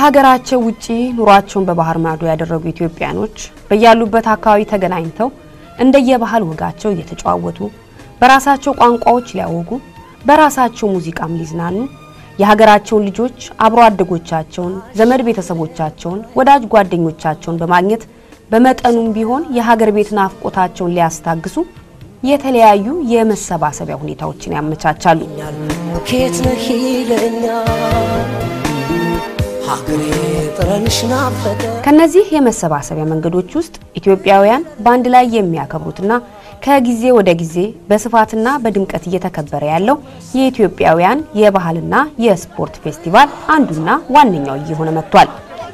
ከሀገራቸው ውጪ ኑሯቸውን በባህር ማዶ ያደረጉ ኢትዮጵያኖች በያሉበት አካባቢ ተገናኝተው እንደየባህል ወጋቸው እየተጨዋወቱ በራሳቸው ቋንቋዎች ሊያወጉ በራሳቸው ሙዚቃም ሊዝናኑ የሀገራቸውን ልጆች አብሮ አደጎቻቸውን፣ ዘመድ ቤተሰቦቻቸውን፣ ወዳጅ ጓደኞቻቸውን በማግኘት በመጠኑም ቢሆን የሀገር ቤት ናፍቆታቸውን ሊያስታግሱ የተለያዩ የመሰባሰቢያ ሁኔታዎችን ያመቻቻሉ። ኬት ነህ ይለኛል ሀገሬ ጥረንሽ ናፈቀ ከነዚህ የመሰባሰቢያ መንገዶች ውስጥ ኢትዮጵያውያን በአንድ ላይ የሚያከብሩትና ከጊዜ ወደ ጊዜ በስፋትና በድምቀት እየተከበረ ያለው የኢትዮጵያውያን የባህልና የስፖርት ፌስቲቫል አንዱና ዋነኛው እየሆነ መጥቷል።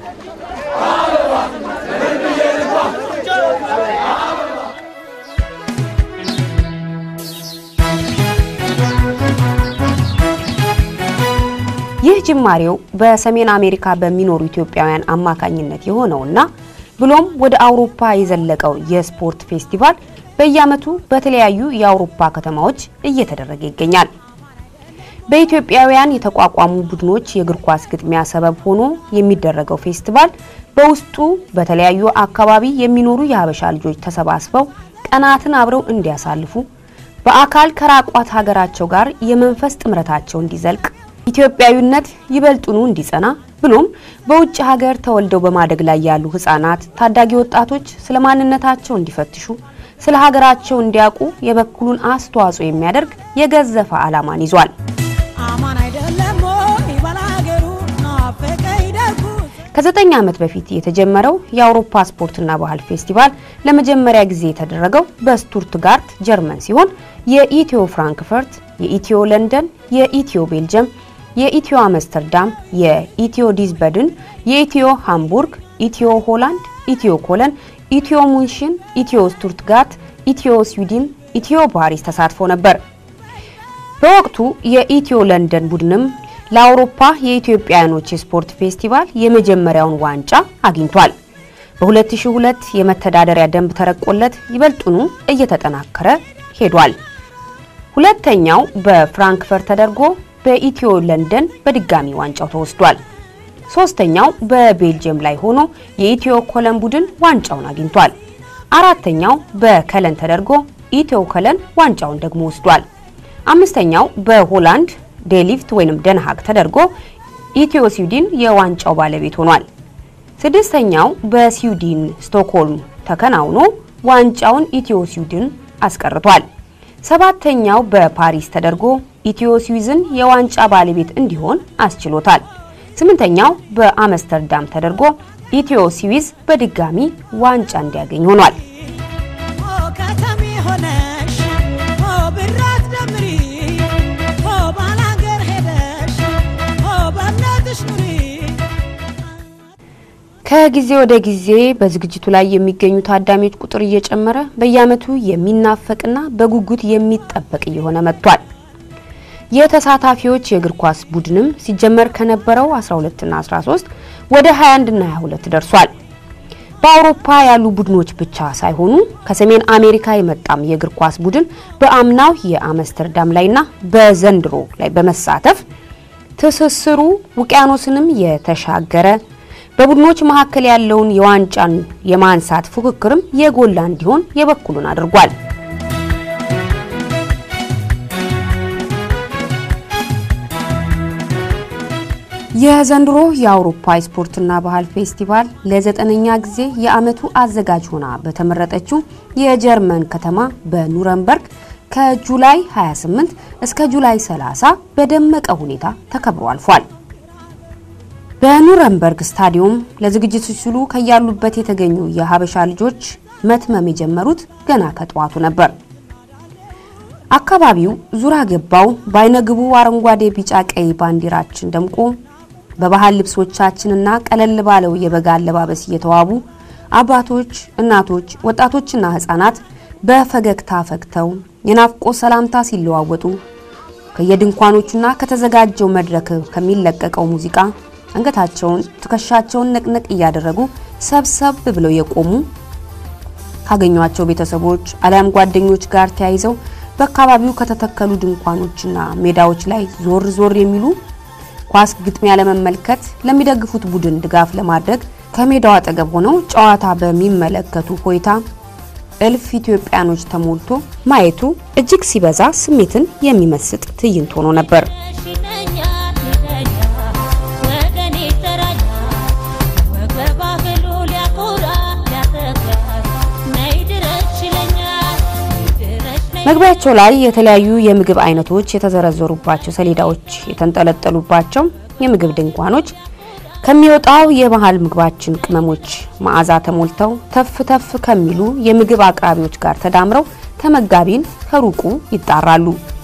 ይህ ጅማሬው በሰሜን አሜሪካ በሚኖሩ ኢትዮጵያውያን አማካኝነት የሆነውና ብሎም ወደ አውሮፓ የዘለቀው የስፖርት ፌስቲቫል በየዓመቱ በተለያዩ የአውሮፓ ከተማዎች እየተደረገ ይገኛል። በኢትዮጵያውያን የተቋቋሙ ቡድኖች የእግር ኳስ ግጥሚያ ሰበብ ሆኖ የሚደረገው ፌስቲቫል በውስጡ በተለያዩ አካባቢ የሚኖሩ የሀበሻ ልጆች ተሰባስበው ቀናትን አብረው እንዲያሳልፉ በአካል ከራቋት ሀገራቸው ጋር የመንፈስ ጥምረታቸው እንዲዘልቅ ኢትዮጵያዊነት ይበልጡኑ እንዲጸና ብሎም በውጭ ሀገር ተወልደው በማደግ ላይ ያሉ ህጻናት፣ ታዳጊ ወጣቶች ስለ ማንነታቸው እንዲፈትሹ፣ ስለ ሀገራቸው እንዲያውቁ የበኩሉን አስተዋጽኦ የሚያደርግ የገዘፈ ዓላማን ይዟል። አማን አይደለም ወይ ባላገሩ ናፈቀኝ ደጉ ከዘጠኝ ዓመት በፊት የተጀመረው የአውሮፓ ስፖርትና ባህል ፌስቲቫል ለመጀመሪያ ጊዜ የተደረገው በስቱትጋርት ጀርመን ሲሆን የኢትዮ ፍራንክፈርት፣ የኢትዮ ለንደን፣ የኢትዮ ቤልጅየም፣ የኢትዮ አምስተርዳም፣ የኢትዮ ዲዝበድን፣ የኢትዮ ሃምቡርግ፣ ኢትዮ ሆላንድ፣ ኢትዮ ኮለን፣ ኢትዮ ሙንሽን፣ ኢትዮ ስቱትጋርት፣ ኢትዮ ስዊድን፣ ኢትዮ ፓሪስ ተሳትፎ ነበር። በወቅቱ የኢትዮ ለንደን ቡድንም ለአውሮፓ የኢትዮጵያውያኖች የስፖርት ፌስቲቫል የመጀመሪያውን ዋንጫ አግኝቷል። በ2002 የመተዳደሪያ ደንብ ተረቆለት ይበልጡኑ እየተጠናከረ ሄዷል። ሁለተኛው በፍራንክፈርት ተደርጎ በኢትዮ ለንደን በድጋሚ ዋንጫው ተወስዷል። ሶስተኛው በቤልጅየም ላይ ሆኖ የኢትዮ ኮለን ቡድን ዋንጫውን አግኝቷል። አራተኛው በከለን ተደርጎ ኢትዮ ከለን ዋንጫውን ደግሞ ወስዷል። አምስተኛው በሆላንድ ዴሊፍት ወይንም ደንሃግ ተደርጎ ኢትዮ ስዊድን የዋንጫው ባለቤት ሆኗል። ስድስተኛው በስዊድን ስቶክሆልም ተከናውኖ ዋንጫውን ኢትዮ ስዊድን አስቀርቷል። ሰባተኛው በፓሪስ ተደርጎ ኢትዮ ስዊዝን የዋንጫ ባለቤት እንዲሆን አስችሎታል። ስምንተኛው በአምስተርዳም ተደርጎ ኢትዮ ስዊዝ በድጋሚ ዋንጫ እንዲያገኝ ሆኗል። ኦ ከተሜ ሆነሽ ኦ ብራት ደምሪ ኦ ባላገር ሄደሽ ኦ በእምነትሽ ኑሪ ከጊዜ ወደ ጊዜ በዝግጅቱ ላይ የሚገኙ ታዳሚዎች ቁጥር እየጨመረ በየዓመቱ የሚናፈቅና በጉጉት የሚጠበቅ እየሆነ መጥቷል። የተሳታፊዎች የእግር ኳስ ቡድንም ሲጀመር ከነበረው 12 እና 13 ወደ 21 እና 22 ደርሷል። በአውሮፓ ያሉ ቡድኖች ብቻ ሳይሆኑ ከሰሜን አሜሪካ የመጣም የእግር ኳስ ቡድን በአምናው የአምስተርዳም ላይና በዘንድሮ ላይ በመሳተፍ ትስስሩ ውቅያኖስንም የተሻገረ በቡድኖች መካከል ያለውን የዋንጫን የማንሳት ፉክክርም የጎላ እንዲሆን የበኩሉን አድርጓል። የዘንድሮ የአውሮፓ ስፖርትና ባህል ፌስቲቫል ለዘጠነኛ ጊዜ የዓመቱ አዘጋጅ ሆና በተመረጠችው የጀርመን ከተማ በኑረምበርግ ከጁላይ 28 እስከ ጁላይ 30 በደመቀ ሁኔታ ተከብሮ አልፏል። በኑረምበርግ ስታዲየም ለዝግጅቱ ሲሉ ከያሉበት የተገኙ የሀበሻ ልጆች መትመም የጀመሩት ገና ከጠዋቱ ነበር። አካባቢው ዙራ ገባው በአይነግቡ አረንጓዴ፣ ቢጫ፣ ቀይ ባንዲራችን ደምቆ በባህል ልብሶቻችንና ቀለል ባለው የበጋ አለባበስ እየተዋቡ አባቶች፣ እናቶች፣ ወጣቶችና ህጻናት በፈገግታ ፈግተው የናፍቆት ሰላምታ ሲለዋወጡ ከየድንኳኖቹና ከተዘጋጀው መድረክ ከሚለቀቀው ሙዚቃ አንገታቸውን ትከሻቸውን ነቅነቅ እያደረጉ ሰብሰብ ብለው የቆሙ ካገኟቸው ቤተሰቦች አሊያም ጓደኞች ጋር ተያይዘው በአካባቢው ከተተከሉ ድንኳኖችና ሜዳዎች ላይ ዞር ዞር የሚሉ ኳስ ግጥሚያ ለመመልከት ለሚደግፉት ቡድን ድጋፍ ለማድረግ ከሜዳው አጠገብ ሆነው ጨዋታ በሚመለከቱ ሆይታ እልፍ ኢትዮጵያኖች ተሞልቶ ማየቱ እጅግ ሲበዛ ስሜትን የሚመስጥ ትዕይንት ሆኖ ነበር። መግቢያቸው ላይ የተለያዩ የምግብ አይነቶች የተዘረዘሩባቸው ሰሌዳዎች የተንጠለጠሉባቸው የምግብ ድንኳኖች ከሚወጣው የባህል ምግባችን ቅመሞች መዓዛ ተሞልተው ተፍ ተፍ ከሚሉ የምግብ አቅራቢዎች ጋር ተዳምረው ተመጋቢን ከሩቁ ይጣራሉ።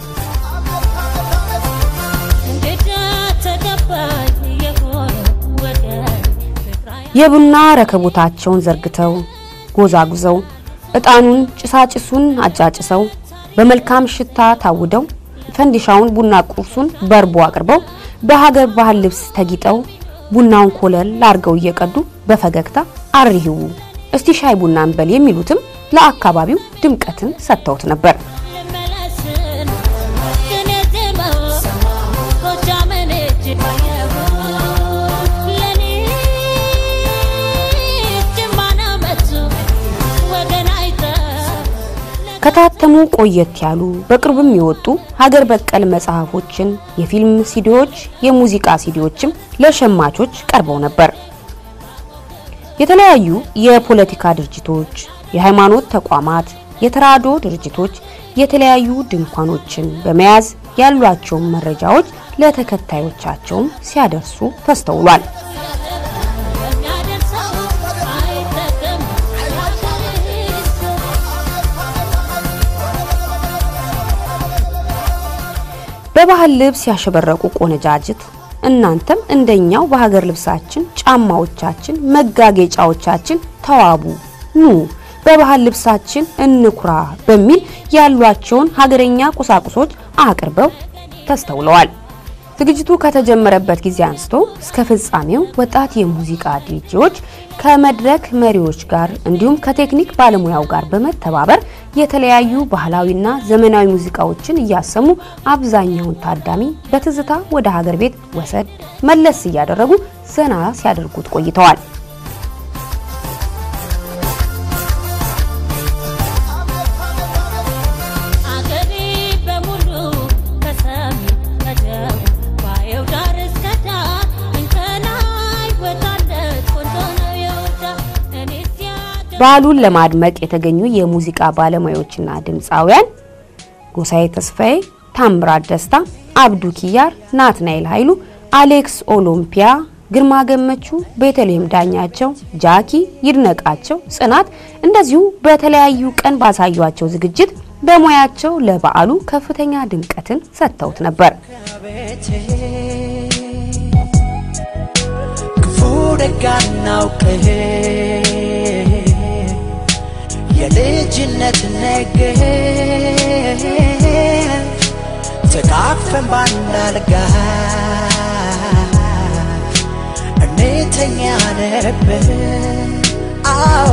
የቡና ረከቦታቸውን ዘርግተው ጎዛጉዘው እጣኑን ጭሳጭሱን አጫጭሰው በመልካም ሽታ ታውደው ፈንዲሻውን ቡና ቁርሱን በርቦ አቅርበው በሀገር ባህል ልብስ ተጊጠው ቡናውን ኮለል አርገው እየቀዱ በፈገግታ አሪሂው እስቲ ሻይ ቡና እንበል የሚሉትም ለአካባቢው ድምቀትን ሰጥተውት ነበር። ከታተሙ ቆየት ያሉ በቅርብም የወጡ ሀገር በቀል መጽሐፎችን፣ የፊልም ሲዲዎች፣ የሙዚቃ ሲዲዎችም ለሸማቾች ቀርበው ነበር። የተለያዩ የፖለቲካ ድርጅቶች፣ የሃይማኖት ተቋማት፣ የተራድኦ ድርጅቶች የተለያዩ ድንኳኖችን በመያዝ ያሏቸውን መረጃዎች ለተከታዮቻቸውም ሲያደርሱ ተስተውሏል። በባህል ልብስ ያሸበረቁ ቆነጃጅት እናንተም እንደኛው በሀገር ልብሳችን፣ ጫማዎቻችን፣ መጋጌጫዎቻችን ተዋቡ፣ ኑ በባህል ልብሳችን እንኩራ በሚል ያሏቸውን ሀገረኛ ቁሳቁሶች አቅርበው ተስተውለዋል። ዝግጅቱ ከተጀመረበት ጊዜ አንስቶ እስከ ፍጻሜው ወጣት የሙዚቃ ዲጄዎች ከመድረክ መሪዎች ጋር እንዲሁም ከቴክኒክ ባለሙያው ጋር በመተባበር የተለያዩ ባህላዊና ዘመናዊ ሙዚቃዎችን እያሰሙ አብዛኛውን ታዳሚ በትዝታ ወደ ሀገር ቤት ወሰድ መለስ እያደረጉ ዘና ሲያደርጉት ቆይተዋል። በዓሉን ለማድመቅ የተገኙ የሙዚቃ ባለሙያዎችና ድምፃውያን ጎሳዬ ተስፋዬ፣ ታምራት ደስታ፣ አብዱ ኪያር፣ ናትናኤል ኃይሉ፣ አሌክስ ኦሎምፒያ፣ ግርማ ገመቹ፣ ቤተልሔም ዳኛቸው፣ ጃኪ ይድነቃቸው፣ ጽናት እንደዚሁ በተለያዩ ቀን ባሳዩቸው ዝግጅት በሙያቸው ለበዓሉ ከፍተኛ ድምቀትን ሰጥተውት ነበር። ክፉ ደግ አናውቅህ የልጅነት ነገር ተቃፈን ባንዳልጋ እንተኛ ነበር። አዎ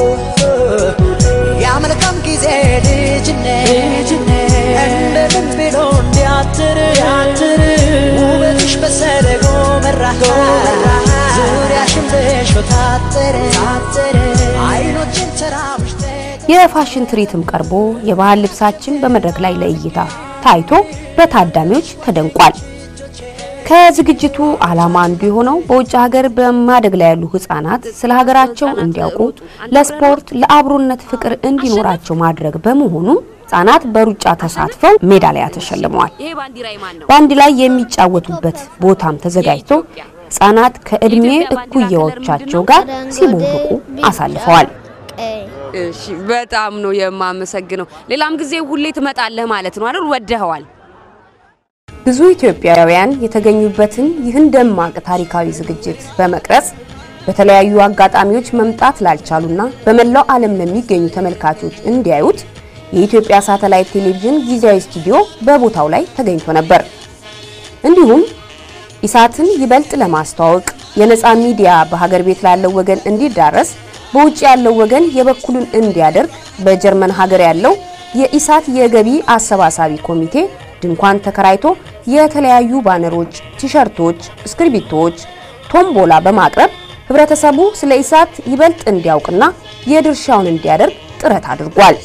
ያመልካም ጊዜ ልጅነት እንደምን ብሎ እንዲያትር ውበትሽ በሰረጎ መራ ዙሪያሽን በሾ ታጠረ አይኖችን ተራብሽ የፋሽን ትርኢትም ቀርቦ የባህል ልብሳችን በመድረክ ላይ ለእይታ ታይቶ በታዳሚዎች ተደንቋል። ከዝግጅቱ ዓላማ አንዱ የሆነው በውጭ ሀገር በማደግ ላይ ያሉ ህጻናት ስለ ሀገራቸው እንዲያውቁ፣ ለስፖርት፣ ለአብሮነት ፍቅር እንዲኖራቸው ማድረግ በመሆኑ ህጻናት በሩጫ ተሳትፈው ሜዳሊያ ተሸልመዋል። በአንድ ላይ የሚጫወቱበት ቦታም ተዘጋጅቶ ህጻናት ከእድሜ እኩያዎቻቸው ጋር ሲቦርቁ አሳልፈዋል። እሺ በጣም ነው የማመሰግነው። ሌላም ጊዜ ሁሌ ትመጣለህ ማለት ነው አይደል? ወደኸዋል። ብዙ ኢትዮጵያውያን የተገኙበትን ይህን ደማቅ ታሪካዊ ዝግጅት በመቅረጽ በተለያዩ አጋጣሚዎች መምጣት ላልቻሉና በመላው ዓለም ለሚገኙ ተመልካቾች እንዲያዩት የኢትዮጵያ ሳተላይት ቴሌቪዥን ጊዜያዊ ስቱዲዮ በቦታው ላይ ተገኝቶ ነበር። እንዲሁም ኢሳትን ይበልጥ ለማስተዋወቅ የነፃ ሚዲያ በሀገር ቤት ላለው ወገን እንዲዳረስ በውጭ ያለው ወገን የበኩሉን እንዲያደርግ በጀርመን ሀገር ያለው የኢሳት የገቢ አሰባሳቢ ኮሚቴ ድንኳን ተከራይቶ የተለያዩ ባነሮች፣ ቲሸርቶች፣ እስክሪብቶዎች፣ ቶምቦላ በማቅረብ ህብረተሰቡ ስለ ኢሳት ይበልጥ እንዲያውቅና የድርሻውን እንዲያደርግ ጥረት አድርጓል።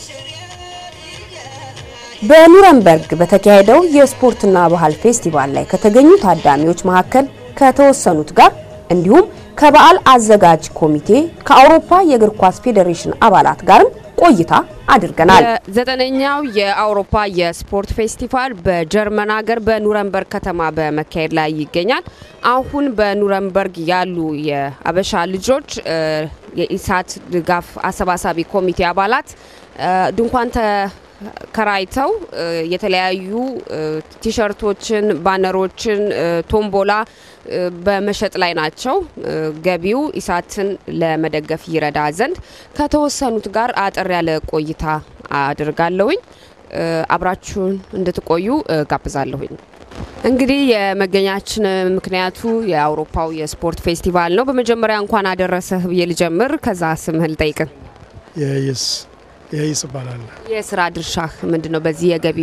በኑረምበርግ በተካሄደው የስፖርትና ባህል ፌስቲቫል ላይ ከተገኙ ታዳሚዎች መካከል ከተወሰኑት ጋር እንዲሁም ከበዓል አዘጋጅ ኮሚቴ ከአውሮፓ የእግር ኳስ ፌዴሬሽን አባላት ጋርም ቆይታ አድርገናል። ዘጠነኛው የአውሮፓ የስፖርት ፌስቲቫል በጀርመን ሀገር በኑረምበርግ ከተማ በመካሄድ ላይ ይገኛል። አሁን በኑረምበርግ ያሉ የአበሻ ልጆች የኢሳት ድጋፍ አሰባሳቢ ኮሚቴ አባላት ድንኳን ተከራይተው የተለያዩ ቲሸርቶችን፣ ባነሮችን፣ ቶምቦላ በመሸጥ ላይ ናቸው። ገቢው ኢሳትን ለመደገፍ ይረዳ ዘንድ ከተወሰኑት ጋር አጠር ያለ ቆይታ አድርጋለሁኝ። አብራችሁን እንድትቆዩ ጋብዛለሁኝ። እንግዲህ የመገኛችን ምክንያቱ የአውሮፓው የስፖርት ፌስቲቫል ነው። በመጀመሪያ እንኳን አደረሰህ ብዬ ልጀምር፣ ከዛ ስምህን ልጠይቅን። የይስ የይስ ይባላል። የስራ ድርሻህ ምንድን ነው? በዚህ የገቢ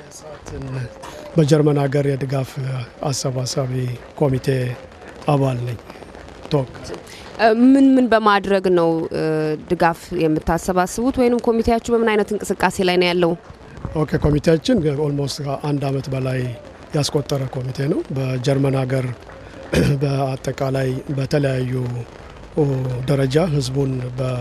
በጀርመን ሀገር የድጋፍ አሰባሳቢ ኮሚቴ አባል ነኝ። ቶክ ምን ምን በማድረግ ነው ድጋፍ የምታሰባስቡት? ወይም ኮሚቴያችሁ በምን አይነት እንቅስቃሴ ላይ ነው ያለው? ኦኬ ኮሚቴያችን ኦልሞስት አንድ አመት በላይ ያስቆጠረ ኮሚቴ ነው። በጀርመን ሀገር በአጠቃላይ በተለያዩ ደረጃ ህዝቡን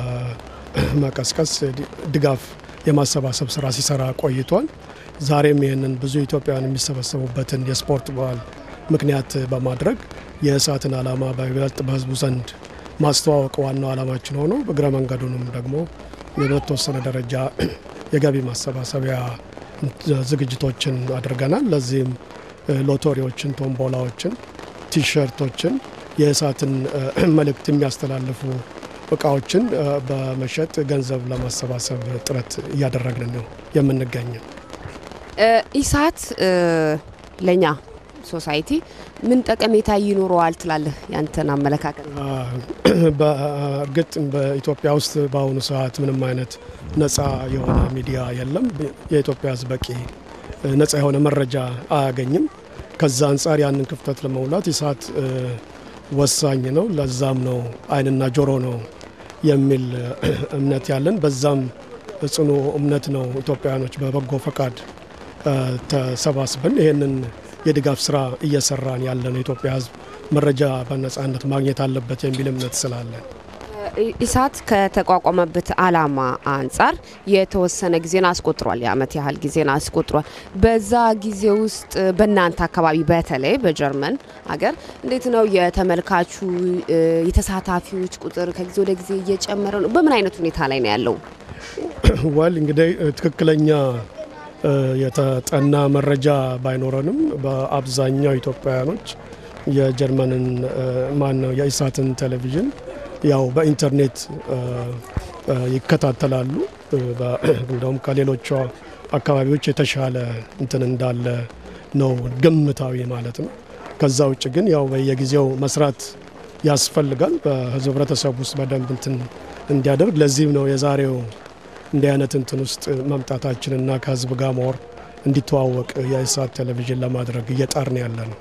በመቀስቀስ ድጋፍ የማሰባሰብ ስራ ሲሰራ ቆይቷል። ዛሬም ይህንን ብዙ ኢትዮጵያውያን የሚሰበሰቡበትን የስፖርት በዓል ምክንያት በማድረግ የእሳትን ዓላማ በይበልጥ በህዝቡ ዘንድ ማስተዋወቅ ዋናው ዓላማችን ሆኖ እግረ መንገዱንም ደግሞ በተወሰነ ደረጃ የገቢ ማሰባሰቢያ ዝግጅቶችን አድርገናል። ለዚህም ሎቶሪዎችን፣ ቶምቦላዎችን፣ ቲሸርቶችን፣ የእሳትን መልእክት የሚያስተላልፉ እቃዎችን በመሸጥ ገንዘብ ለማሰባሰብ ጥረት እያደረግን ነው የምንገኘው። ኢሳት ለእኛ ሶሳይቲ ምን ጠቀሜታ ይኖረዋል ትላለህ? ያንተን አመለካከት። በእርግጥ በኢትዮጵያ ውስጥ በአሁኑ ሰዓት ምንም አይነት ነፃ የሆነ ሚዲያ የለም። የኢትዮጵያ ሕዝብ በቂ ነፃ የሆነ መረጃ አያገኝም። ከዛ አንጻር ያንን ክፍተት ለመሙላት ኢሳት ወሳኝ ነው። ለዛም ነው አይንና ጆሮ ነው የሚል እምነት ያለን። በዛም ጽኑ እምነት ነው ኢትዮጵያውያኖች በበጎ ፈቃድ ተሰባስበን ይህንን የድጋፍ ስራ እየሰራን ያለን የኢትዮጵያ ህዝብ መረጃ በነጻነት ማግኘት አለበት የሚል እምነት ስላለን ኢሳት ከተቋቋመበት ዓላማ አንጻር የተወሰነ ጊዜን አስቆጥሯል። የአመት ያህል ጊዜን አስቆጥሯል። በዛ ጊዜ ውስጥ በእናንተ አካባቢ በተለይ በጀርመን ሀገር እንዴት ነው የተመልካቹ የተሳታፊዎች ቁጥር ከጊዜ ወደ ጊዜ እየጨመረ ነው? በምን አይነት ሁኔታ ላይ ነው ያለው? ወል እንግዲህ ትክክለኛ የተጠና መረጃ ባይኖረንም በአብዛኛው ኢትዮጵያውያኖች የጀርመንን ማን ነው የኢሳትን ቴሌቪዥን ያው በኢንተርኔት ይከታተላሉ። እንደውም ከሌሎቹ አካባቢዎች የተሻለ እንትን እንዳለ ነው ግምታዊ ማለት ነው። ከዛ ውጭ ግን ያው በየጊዜው መስራት ያስፈልጋል በህዝብ ህብረተሰብ ውስጥ በደንብ እንትን እንዲያደርግ። ለዚህም ነው የዛሬው እንዲህ አይነት እንትን ውስጥ መምጣታችንና ከህዝብ ጋር መወር እንዲተዋወቅ የኢሳት ቴሌቪዥን ለማድረግ እየጣርን ያለ ነው።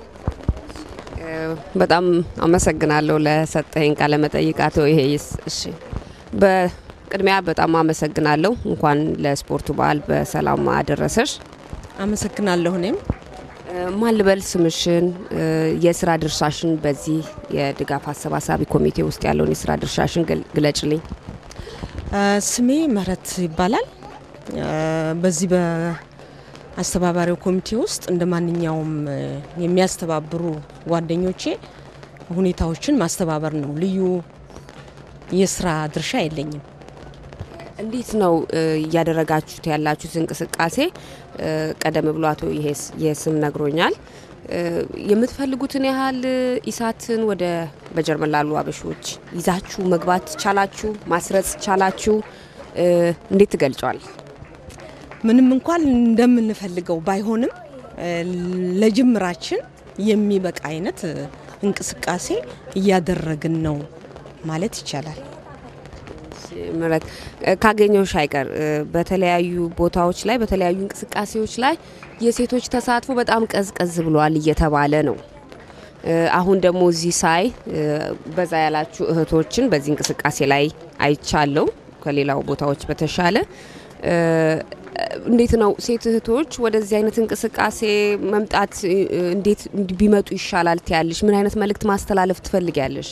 በጣም አመሰግናለሁ ለሰጠኝ ቃለ መጠይቅ አቶ ይሄይስ። እሺ በቅድሚያ በጣም አመሰግናለሁ። እንኳን ለስፖርቱ በዓል በሰላም አደረሰሽ። አመሰግናለሁ። እኔም ማን ልበል ስምሽን፣ የስራ ድርሻሽን በዚህ የድጋፍ አሰባሳቢ ኮሚቴ ውስጥ ያለውን የስራ ድርሻሽን ግለጭልኝ። ስሜ ምህረት ይባላል። በዚህ በአስተባባሪው ኮሚቴ ውስጥ እንደ ማንኛውም የሚያስተባብሩ ጓደኞቼ ሁኔታዎችን ማስተባበር ነው። ልዩ የስራ ድርሻ የለኝም። እንዴት ነው እያደረጋችሁት ያላችሁት እንቅስቃሴ? ቀደም ብሎ አቶ የስም ነግሮኛል። የምትፈልጉትን ያህል ኢሳትን ወደ በጀርመን ላሉ አበሾች ይዛችሁ መግባት ቻላችሁ? ማስረጽ ቻላችሁ? እንዴት ትገልጫዋል? ምንም እንኳን እንደምንፈልገው ባይሆንም ለጅምራችን የሚበቃ አይነት እንቅስቃሴ እያደረግን ነው ማለት ይቻላል። ምረት ካገኘሁሽ አይቀር እ፣ በተለያዩ ቦታዎች ላይ በተለያዩ እንቅስቃሴዎች ላይ የሴቶች ተሳትፎ በጣም ቀዝቀዝ ብሏል እየተባለ ነው። እ፣ አሁን ደግሞ እዚህ ሳይ እ፣ በዛ ያላችሁ እህቶችን በዚህ እንቅስቃሴ ላይ አይቻለው ከሌላው ቦታዎች በተሻለ እ፣ እንዴት ነው ሴት እህቶች ወደዚህ አይነት እንቅስቃሴ መምጣት እ፣ እንዴት ቢመጡ ይሻላል ትያለሽ? ምን አይነት መልእክት ማስተላለፍ ትፈልጊያለሽ?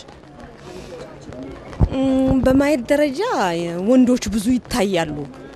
እም፣ በማየት ደረጃ ወንዶች ብዙ ይታያሉ፣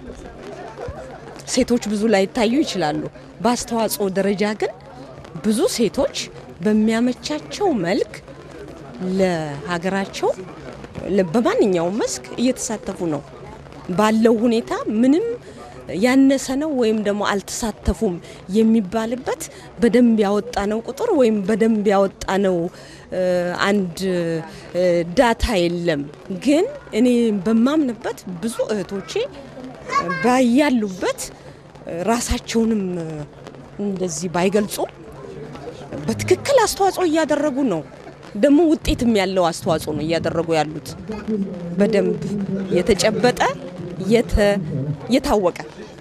ሴቶች ብዙ ላይታዩ ይችላሉ። በአስተዋጽኦ ደረጃ ግን ብዙ ሴቶች በሚያመቻቸው መልክ ለሀገራቸው ለ- በማንኛውም መስክ እየተሳተፉ ነው። ባለው ሁኔታ ምንም ያነሰ ነው ወይም ደግሞ አልተሳተፉም የሚባልበት በደንብ ያወጣነው ቁጥር ወይም በደንብ ያወጣነው እ፣ አንድ እ፣ ዳታ የለም። ግን እኔ በማምንበት ብዙ እህቶቼ ባያሉበት ራሳቸውንም እንደዚህ ባይገልጹ በትክክል አስተዋጽኦ እያደረጉ ነው። ደግሞ ውጤትም ያለው አስተዋጽኦ ነው እያደረጉ ያሉት በደንብ የተጨበጠ የተ- የታወቀ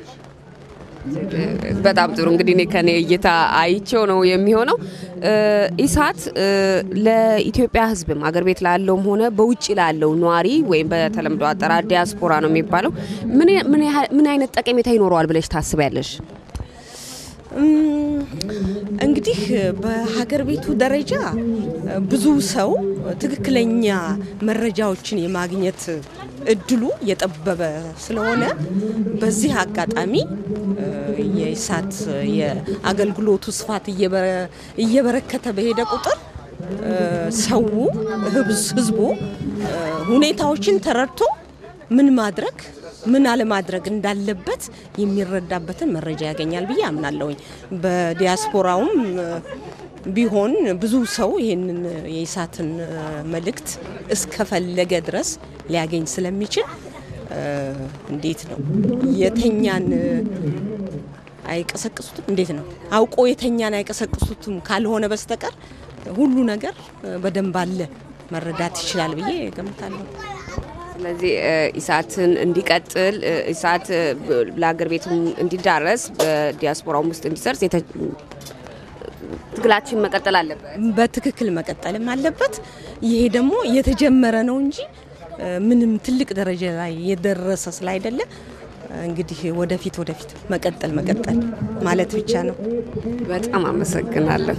በጣም ጥሩ እንግዲህ እኔ ከኔ እይታ አይቼው ነው የሚሆነው። እ፣ ኢሳት እ፣ ለኢትዮጵያ ሕዝብም አገር ቤት ላለውም ሆነ በውጭ ላለው ነዋሪ ወይም በተለምዶ አጠራር ዲያስፖራ ነው የሚባለው ምን ያ- ምን ያህል- ምን አይነት ጠቀሜታ ይኖረዋል ብለሽ ታስቢያለሽ? እም፣ እንግዲህ በሀገር ቤቱ ደረጃ ብዙ ሰው ትክክለኛ መረጃዎችን የማግኘት እድሉ የጠበበ ስለሆነ በዚህ አጋጣሚ እ፣ የኢሳት የአገልግሎቱ ስፋት እየበረ- እየበረከተ በሄደ ቁጥር እ፣ ሰው ህብዝ- ህዝቡ እ፣ ሁኔታዎችን ተረድቶ ምን ማድረግ ምን አለማድረግ እንዳለበት የሚረዳበትን መረጃ ያገኛል ብዬ አምናለሁኝ። በዲያስፖራውም እ፣ ቢሆን ብዙ ሰው ይህንን የኢሳትን እ፣ መልእክት እስከፈለገ ድረስ ሊያገኝ ስለሚችል እ፣ እንዴት ነው የተኛን እ፣ አይቀሰቅሱትም? እንዴት ነው አውቆ የተኛን አይቀሰቅሱትም ካልሆነ በስተቀር ሁሉ ነገር እ፣ በደንብ አለ መረዳት ይችላል ብዬ ገምታለሁ። ስለዚህ እ፣ ኢሳትን እንዲቀጥል እ፣ ኢሳት እ፣ ብ- ለሀገር ቤቱም እንዲዳረስ በዲያስፖራውም ውስጥ እንዲሰርጽ የተ- ትግላችን መቀጠል አለበት። በትክክል መቀጠልም አለበት። ይሄ ደግሞ የተጀመረ ነው እንጂ እ፣ ምንም ትልቅ ደረጃ ላይ የደረሰ ስላይደለ እ፣ እንግዲህ ወደፊት ወደፊት መቀጠል መቀጠል ማለት ብቻ ነው። በጣም አመሰግናለሁ።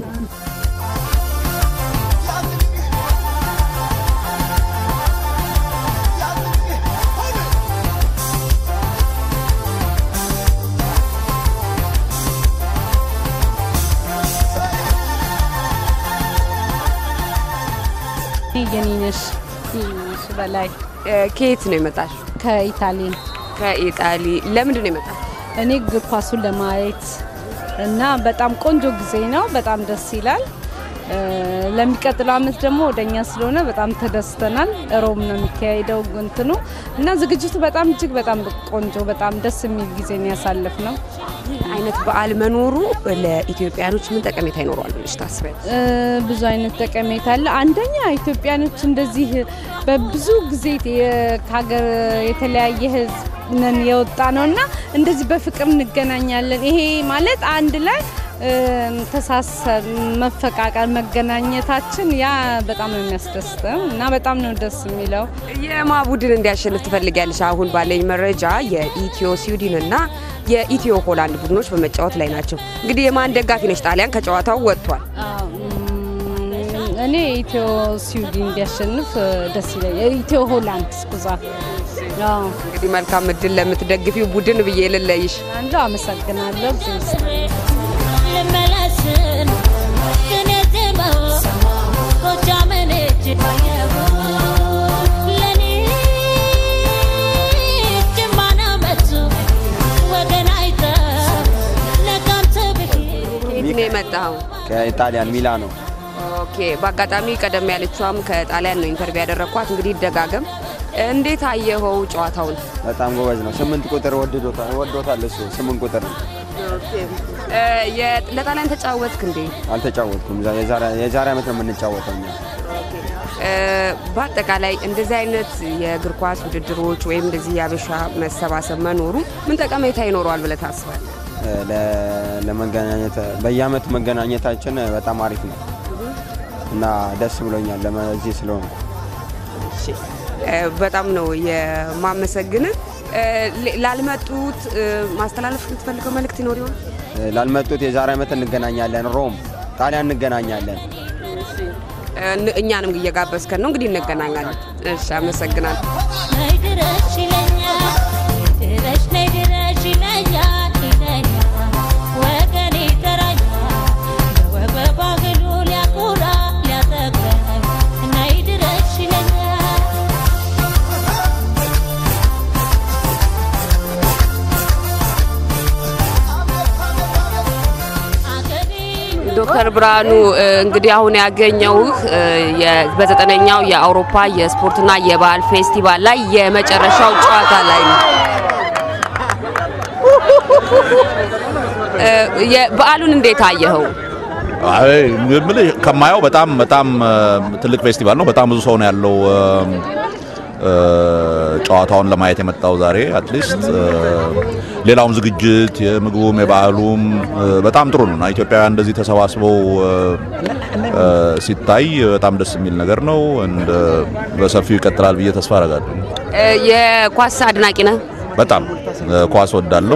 የኔነሽ የኔነሽ በላይ እ፣ ከየት ነው የመጣሽ? ከኢታሊ ከኢጣሊ። ለምንድን ነው የመጣሽ? እኔ እግር ኳሱን ለማየት እና በጣም ቆንጆ ጊዜ ነው። በጣም ደስ ይላል። እ፣ ለሚቀጥለው አመት ደግሞ ወደኛ ስለሆነ በጣም ተደስተናል። ሮም ነው የሚካሄደው እንትኑ እና ዝግጅቱ በጣም እጅግ በጣም ቆንጆ በጣም ደስ የሚል ጊዜ ነው ያሳለፍ ነው። ይህ አይነት በዓል መኖሩ ለኢትዮጵያኖች ምን ጠቀሜታ ይኖረዋል ብለሽ ታስቢያለሽ? እ፣ ብዙ አይነት ጠቀሜታ አለ። አንደኛ ኢትዮጵያኖች እንደዚህ በብዙ ጊዜ የ- ከሀገር የተለያየ ህዝብ ነን የወጣ ነው እና እንደዚህ በፍቅር እንገናኛለን። ይሄ ማለት አንድ ላይ እ፣ ተሳሰብ፣ መፈቃቀር፣ መገናኘታችን ያ በጣም ነው የሚያስደስተው እና በጣም ነው ደስ የሚለው። የማ ቡድን እንዲያሸንፍ ትፈልጊያለሽ? አሁን ባለኝ መረጃ የኢትዮ ስዊድን እና የኢትዮ ሆላንድ ቡድኖች በመጫወት ላይ ናቸው። እንግዲህ የማን ደጋፊ ነች? ጣሊያን ከጨዋታው ወጥቷል። አዎ፣ እም፣ እኔ ኢትዮ ስዊድን እንዲያሸንፍ እ፣ ደስ ይለኛል። ኢትዮ ሆላንድ ስኩዛ አዎ፣ እንግዲህ መልካም እድል ለምትደግፊው ቡድን ብዬ ልለይሽ። አንዱ አመሰግናለሁ። ጊዜ ይስጥ። ልመለስን ግን የዜማው ጎጃምን እጅ ለኔ ጅማና መቱ ወገን አይተ ነቀምት ብሄድ ከየት ነው የመጣኸው? ከኢጣሊያን ሚላኖ ኦኬ። በአጋጣሚ ቀደም ያለችዋም ከጣሊያን ነው ኢንተርቪው ያደረግኳት። እንግዲህ ይደጋገም። እንዴት አየኸው ጨዋታውን? በጣም ጎበዝ ነው። ስምንት ቁጥር ወድዶታል ወዶታል እሱ ስምንት ቁጥር ነው። እ፣ የ- ለጣሊያን ተጫወትክ እንዴ? አልተጫወትኩም። ዛ- የዛሬ የዛሬ ዓመት ነው የምንጫወተው እኛ። እ፣ በአጠቃላይ እንደዚህ አይነት የእግር ኳስ ውድድሮች ወይም እንደዚህ የአበሻ መሰባሰብ መኖሩ ምን ጠቀሜታ ይኖረዋል ብለህ ታስባለህ? ለ- ለመገናኘት በየአመቱ መገናኘታችን በጣም አሪፍ ነው እና ደስ ብሎኛል ለዚህ ስለሆነ እ፣ በጣም ነው የማመሰግን። ላልመጡት እ፣ ማስተላለፍ የምትፈልገው መልእክት ይኖር ይሆን? ላልመጡት የዛሬ ዓመት እንገናኛለን። ሮም ጣሊያን እንገናኛለን። እ፣ እኛንም እየጋበዝከን ነው እንግዲህ እንገናኛለን። እሺ፣ አመሰግናለሁ። ነይ ድረሽ ይለኛል ድረሽ ነይ ድረሽ ይለኛል ይለኛል ወገኔ ይጠራኛል በወግ በባህሉ ሊያኮራ ሊያጠግበኝ ነይ ድረሽ ይለኛል ዶክተር ብርሃኑ እ፣ እንግዲህ አሁን ያገኘውህ እ፣ የ- በዘጠነኛው የአውሮፓ የስፖርትና የባህል ፌስቲቫል ላይ የመጨረሻው ጨዋታ ላይ ነው። እ፣ የ- በዓሉን እንዴት አየኸው? አይ የምልህ ከማየው በጣም በጣም እ፣ ትልቅ ፌስቲቫል ነው። በጣም ብዙ ሰው ነው ያለው እ፣ እ፣ ጨዋታውን ለማየት የመጣው ዛሬ አትሊስት ሌላውም ዝግጅት የምግቡም የባህሉም እ፣ በጣም ጥሩ ነው እና ኢትዮጵያውያን እንደዚህ ተሰባስበው እ፣ እ፣ ሲታይ በጣም ደስ የሚል ነገር ነው። እንደ በሰፊው ይቀጥላል ብዬ ተስፋ አደርጋለሁ። እ፣ የኳስ አድናቂ ነህ? በጣም እ፣ ኳስ ወዳለው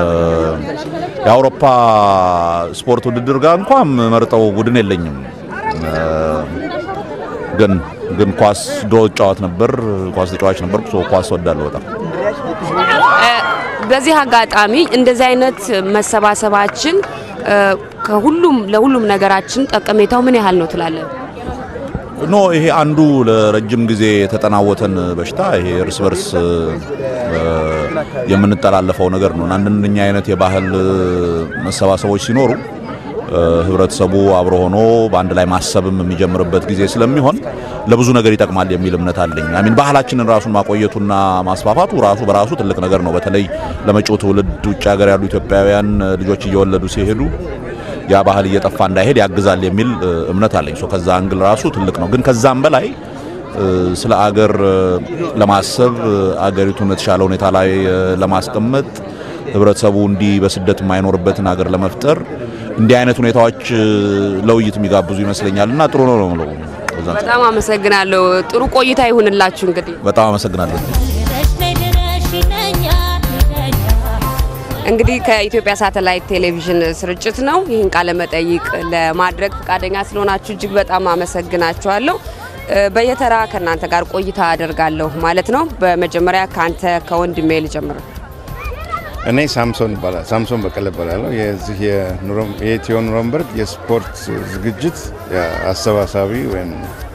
የአውሮፓ ስፖርት ውድድር ጋር እንኳን መርጠው ቡድን የለኝም። እ፣ ግን ግን ኳስ ድሮ ጫዋት ነበር፣ ኳስ ተጫዋች ነበር። ኳስ ወዳለሁ በጣም እ፣ በዚህ አጋጣሚ እንደዚህ አይነት መሰባሰባችን እ፣ ከሁሉም ለሁሉም ነገራችን ጠቀሜታው ምን ያህል ነው ትላለህ? ኖ ይሄ አንዱ ለረጅም ጊዜ የተጠናወተን በሽታ ይሄ እርስ በርስ እ፣ የምንጠላለፈው ነገር ነው። አንደኛ አይነት የባህል መሰባሰቦች ሲኖሩ እ፣ ህብረተሰቡ አብሮ ሆኖ በአንድ ላይ ማሰብም የሚጀምርበት ጊዜ ስለሚሆን ለብዙ ነገር ይጠቅማል የሚል እምነት አለኝ። አሚን ባህላችንን ራሱን ማቆየቱና ማስፋፋቱ ራሱ በራሱ ትልቅ ነገር ነው። በተለይ ለመጪው ትውልድ ውጭ ሀገር ያሉ ኢትዮጵያውያን ልጆች እየወለዱ ሲሄዱ ያ ባህል እየጠፋ እንዳይሄድ ያግዛል የሚል እ፣ እምነት አለኝ። ሶ ከዛ አንግል ራሱ ትልቅ ነው። ግን ከዛም በላይ እ፣ ስለ አገር እ፣ ለማሰብ እ፣ አገሪቱን የተሻለ ሁኔታ ላይ እ፣ ለማስቀመጥ ህብረተሰቡ እንዲህ በስደት የማይኖርበትን ሀገር ለመፍጠር እንዲህ አይነት ሁኔታዎች እ፣ ለውይይት የሚጋብዙ ይመስለኛል እና ጥሩ ነው ነው የምለው። በዛ አንጻር በጣም አመሰግናለሁ። ጥሩ ቆይታ ይሁንላችሁ። እንግዲህ በጣም አመሰግናለሁ። ድረሽ ነይ ድረሽ ይለኛል ይለኛል እንግዲህ ከኢትዮጵያ ሳተላይት ቴሌቪዥን ስርጭት ነው ይህን ቃለ መጠይቅ ለማድረግ ፈቃደኛ ስለሆናችሁ እጅግ በጣም አመሰግናችኋለሁ። እ፣ በየተራ ከእናንተ ጋር ቆይታ አደርጋለሁ ማለት ነው። በመጀመሪያ ከአንተ ከወንድሜ ልጀምር። እኔ ሳምሶን ይባላል ሳምሶን በቀለ እባላለሁ። የዚህ የኑሮ- የኢትዮ ኑረምበርግ የስፖርት ዝግጅት አሰባሳቢ ወይም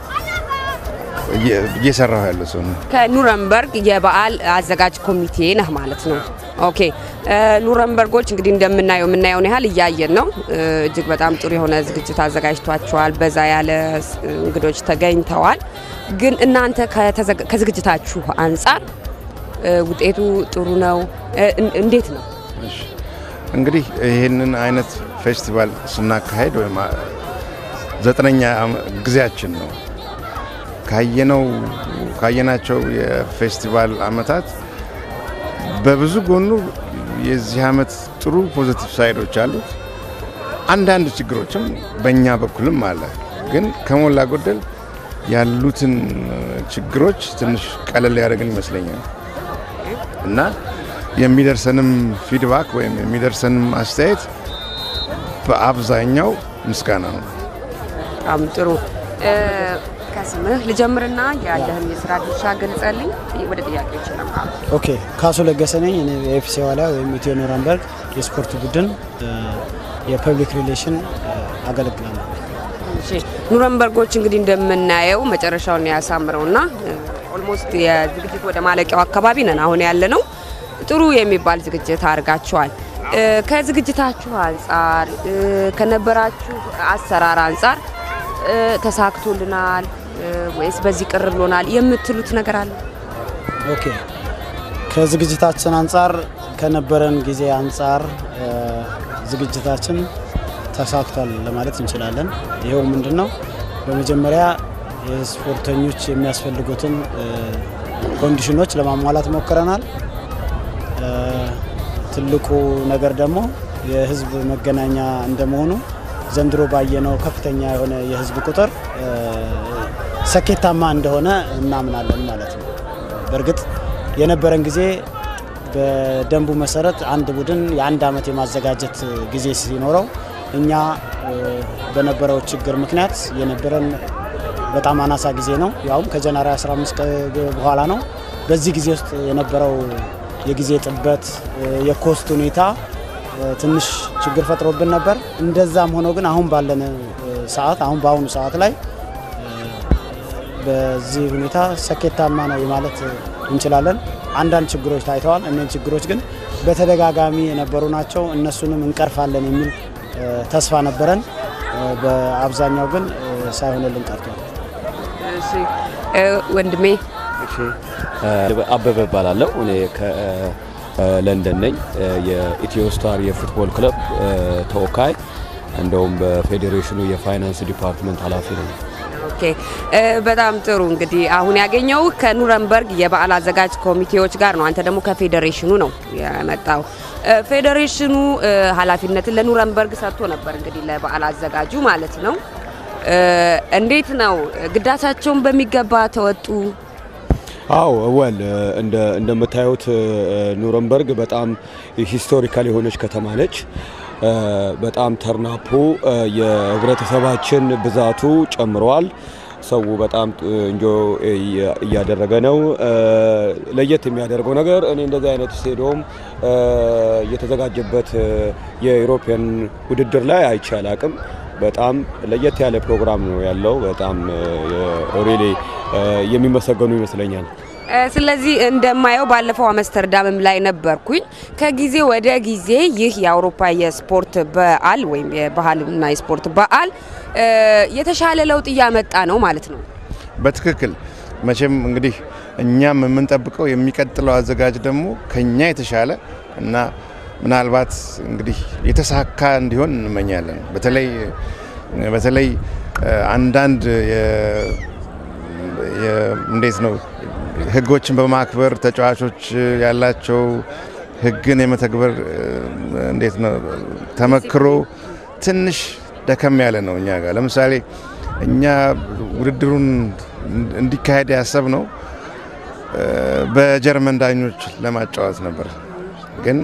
እየ- እየሰራሁ ያለ ሰው ነው። ከኑረምበርግ የበዓል አዘጋጅ ኮሚቴ ነህ ማለት ነው። ኦኬ እ፣ ኑረምበርጎች እንግዲህ እንደምናየው የምናየውን ያህል እያየን ነው። እ፣ እጅግ በጣም ጥሩ የሆነ ዝግጅት አዘጋጅቷቸዋል። በዛ ያለ ስ- እንግዶች ተገኝተዋል። ግን እናንተ ከተዘጋ- ከዝግጅታችሁ አንጻር እ፣ ውጤቱ ጥሩ ነው እ፣ እን- እንዴት ነው? እሺ። እንግዲህ ይህንን አይነት ፌስቲቫል ስናካሄድ ወይም አ- ዘጠነኛ አመ- ጊዜያችን ነው። ካየነው ካየናቸው የፌስቲቫል አመታት በብዙ ጎኑ የዚህ አመት ጥሩ ፖዚቲቭ ሳይዶች አሉት። አንዳንድ ችግሮችም በእኛ በኩልም አለ። ግን ከሞላ ጎደል ያሉትን ችግሮች ትንሽ ቀለል ያደረግን ይመስለኛል እና የሚደርሰንም ፊድባክ ወይም የሚደርሰንም አስተያየት በአብዛኛው ምስጋና ነው። በጣም ጥሩ እ፣ ከስምህ ልጀምርና ያለህን የስራ ድርሻ ገልጸልኝ ወደ ጥያቄዎች ይለምራል። ኦኬ ካሱ ለገሰ ነኝ። እኔ የኤፍሲ ዋሊያ ወይም ኢትዮ ኑረምበርግ የስፖርት ቡድን እ፣ የፐብሊክ ሪሌሽን እ፣ አገለግላለሁ። እሺ ኑረምበርጎች እንግዲህ እንደምናየው መጨረሻውን ያሳምረውና ኦልሞስት የዝግጅት ወደ ማለቂያው አካባቢ ነን አሁን ያለ ነው። ጥሩ የሚባል ዝግጅት አድርጋችኋል። እ፣ ከዝግጅታችሁ አንጻር እ፣ ከነበራችሁ አሰራር አንጻር እ፣ ተሳክቶልናል እ፣ ወይስ በዚህ ቅር ብሎናል የምትሉት ነገር አለ? ኦኬ ከዝግጅታችን አንጻር ከነበረን ጊዜ አንጻር እ፣ ዝግጅታችን ተሳክቷል ለማለት እንችላለን። ይኸው ምንድን ነው በመጀመሪያ የስፖርተኞች የሚያስፈልጉትን እ፣ ኮንዲሽኖች ለማሟላት ሞክረናል። እ፣ ትልቁ ነገር ደግሞ የህዝብ መገናኛ እንደመሆኑ ዘንድሮ ባየነው ከፍተኛ የሆነ የህዝብ ቁጥር እ፣ ስኬታማ እንደሆነ እናምናለን ማለት ነው። በእርግጥ የነበረን ጊዜ በደንቡ መሰረት አንድ ቡድን የአንድ ዓመት የማዘጋጀት ጊዜ ሲኖረው እኛ እ፣ በነበረው ችግር ምክንያት የነበረን በጣም አናሳ ጊዜ ነው። ያውም ከጃንዋሪ 15 ቀን በኋላ ነው። በዚህ ጊዜ ውስጥ የነበረው የጊዜ ጥበት እ፣ የኮስት ሁኔታ እ፣ ትንሽ ችግር ፈጥሮብን ነበር። እንደዛም ሆኖ ግን አሁን ባለን እ፣ ሰዓት አሁን በአሁኑ ሰዓት ላይ በዚህ ሁኔታ ስኬታማ ነው ማለት እንችላለን። አንዳንድ ችግሮች ታይተዋል። እነዚህ ችግሮች ግን በተደጋጋሚ የነበሩ ናቸው። እነሱንም እንቀርፋለን የሚል እ፣ ተስፋ ነበረን። እ፣ በአብዛኛው ግን እ፣ ሳይሆንልን ቀርቷል። እሺ እ፣ ወንድሜ አበበ እባላለሁ። እኔ ከለንደን ነኝ። የኢትዮ ስታር የፉትቦል ክለብ እ፣ ተወካይ እንደውም በፌዴሬሽኑ የፋይናንስ ዲፓርትመንት ኃላፊ ነኝ። ኦኬ እ፣ በጣም ጥሩ እንግዲህ አሁን ያገኘው ከኑረምበርግ የበዓል አዘጋጅ ኮሚቴዎች ጋር ነው። አንተ ደግሞ ከፌዴሬሽኑ ነው የመጣው። እ፣ ፌዴሬሽኑ እ፣ ኃላፊነትን ለኑረምበርግ ሰጥቶ ነበር እንግዲህ ለበዓል አዘጋጁ ማለት ነው። እ፣ እንዴት ነው ግዳቻቸውን በሚገባ ተወጡ? አዎ ወል እንደ እንደምታዩት እ፣ ኑረምበርግ በጣም ሂስቶሪካል የሆነች ከተማ ነች። እ፣ በጣም ተርናፑ እ፣ የህብረተሰባችን ብዛቱ ጨምረዋል። ሰው በጣም እንጆ እያደረገ ነው። እ፣ ለየት የሚያደርገው ነገር እኔ እንደዚህ አይነት ስቴዲዮም እ፣ የተዘጋጀበት እ፣ የኢሮፒያን ውድድር ላይ አይቼ አላቅም። በጣም ለየት ያለ ፕሮግራም ነው ያለው። በጣም ሪሊ የሚመሰገኑ ይመስለኛል። እ፣ ስለዚህ እንደማየው ባለፈው አምስተርዳምም ላይ ነበርኩኝ። ከጊዜ ወደ ጊዜ ይህ የአውሮፓ የስፖርት በዓል ወይም የባህልና የስፖርት በዓል እ፣ የተሻለ ለውጥ እያመጣ ነው ማለት ነው። በትክክል መቼም እንግዲህ እኛም የምንጠብቀው የሚቀጥለው አዘጋጅ ደግሞ ከኛ የተሻለ እና ምናልባት እንግዲህ የተሳካ እንዲሆን እንመኛለን። በተለይ በተለይ እ፣ አንዳንድ የ- የ- እንዴት ነው ህጎችን በማክበር ተጫዋቾች ያላቸው ህግን የመተግበር እ፣ እንዴት ነው ተመክሮ ትንሽ ደከም ያለ ነው እኛ ጋር። ለምሳሌ እኛ ውድድሩን እንዲካሄድ ያሰብነው እ፣ በጀርመን ዳኞች ለማጫወት ነበር ግን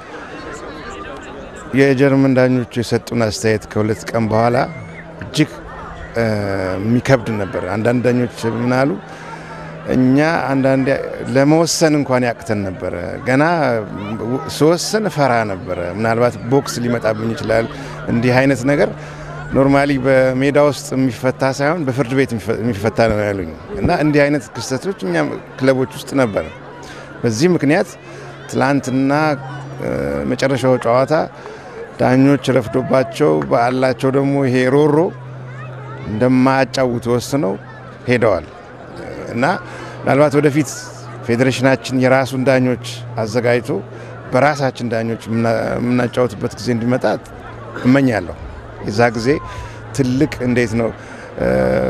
የጀርመን ዳኞቹ የሰጡን አስተያየት ከሁለት ቀን በኋላ እጅግ እ፣ የሚከብድ ነበር። አንዳንድ ዳኞች ምን አሉ፣ እኛ አንዳንዴ ለመወሰን እንኳን ያቅተን ነበረ። ገና ስወስን ፈራ ነበረ። ምናልባት ቦክስ ሊመጣብኝ ይችላል። እንዲህ አይነት ነገር ኖርማሊ በሜዳ ውስጥ የሚፈታ ሳይሆን በፍርድ ቤት የሚፈታ ነው ያሉኝ እና እንዲህ አይነት ክስተቶች እኛም ክለቦች ውስጥ ነበረ። በዚህ ምክንያት ትላንትና እ፣ መጨረሻው ጨዋታ ዳኞች ረፍዶባቸው ባላቸው ደግሞ ይሄ ሮሮ እንደማያጫውቱ ወስነው ሄደዋል እና ምናልባት ወደፊት ፌዴሬሽናችን የራሱን ዳኞች አዘጋጅቶ በራሳችን ዳኞች የምና- የምናጫወትበት ጊዜ እንዲመጣ እመኛለሁ። የዛ ጊዜ ትልቅ እንዴት ነው እ፣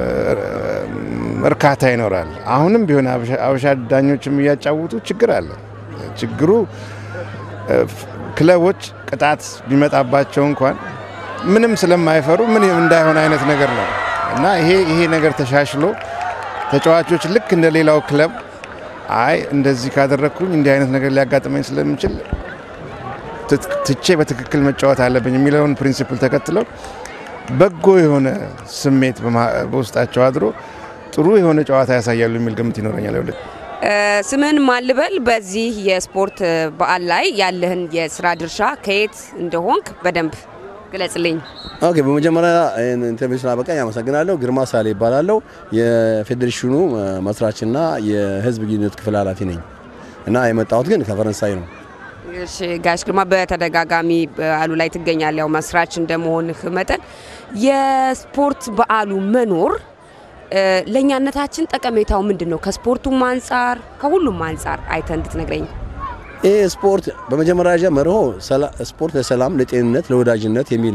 እርካታ ይኖራል። አሁንም ቢሆን አበሻ- አበሻ ዳኞችም እያጫወቱ ችግር አለ። ችግሩ እ፣ ክለቦች ቅጣት ቢመጣባቸው እንኳን ምንም ስለማይፈሩ ምን እንዳይሆን አይነት ነገር ነው እና ይሄ ይሄ ነገር ተሻሽሎ ተጫዋቾች ልክ እንደ ሌላው ክለብ አይ እንደዚህ ካደረግኩኝ እንዲህ አይነት ነገር ሊያጋጥመኝ ስለሚችል ት- ትቼ በትክክል መጫወት አለብኝ የሚለውን ፕሪንሲፕል ተከትለው በጎ የሆነ ስሜት በማ- በውስጣቸው አድሮ ጥሩ የሆነ ጨዋታ ያሳያሉ የሚል ግምት ይኖረኛል። ወደ እ፣ ስምህን ማን ልበል? በዚህ የስፖርት በዓል ላይ ያለህን የስራ ድርሻ ከየት እንደሆንክ በደንብ ግለጽልኝ። ኦኬ በመጀመሪያ ይህን ኢንተርቪው ስላበቃኝ አመሰግናለሁ። ግርማ ሳሌ ይባላለሁ። የፌዴሬሽኑ እ፣ መስራችና የህዝብ ግንኙነት ክፍል ኃላፊ ነኝ እና የመጣሁት ግን ከፈረንሳይ ነው። እሺ ጋሽ ግርማ በተደጋጋሚ በዓሉ ላይ ትገኛለህ። ያው መስራች እንደመሆንህ መጠን የስፖርት በዓሉ መኖር እ፣ ለእኛነታችን ጠቀሜታው ምንድን ነው? ከስፖርቱም አንጻር ከሁሉም አንጻር አይተህ እንድትነግረኝ። ይህ ስፖርት በመጀመሪያ ደረጃ መርሆ ሰላ- ስፖርት ለሰላም፣ ለጤንነት፣ ለወዳጅነት የሚል ነው።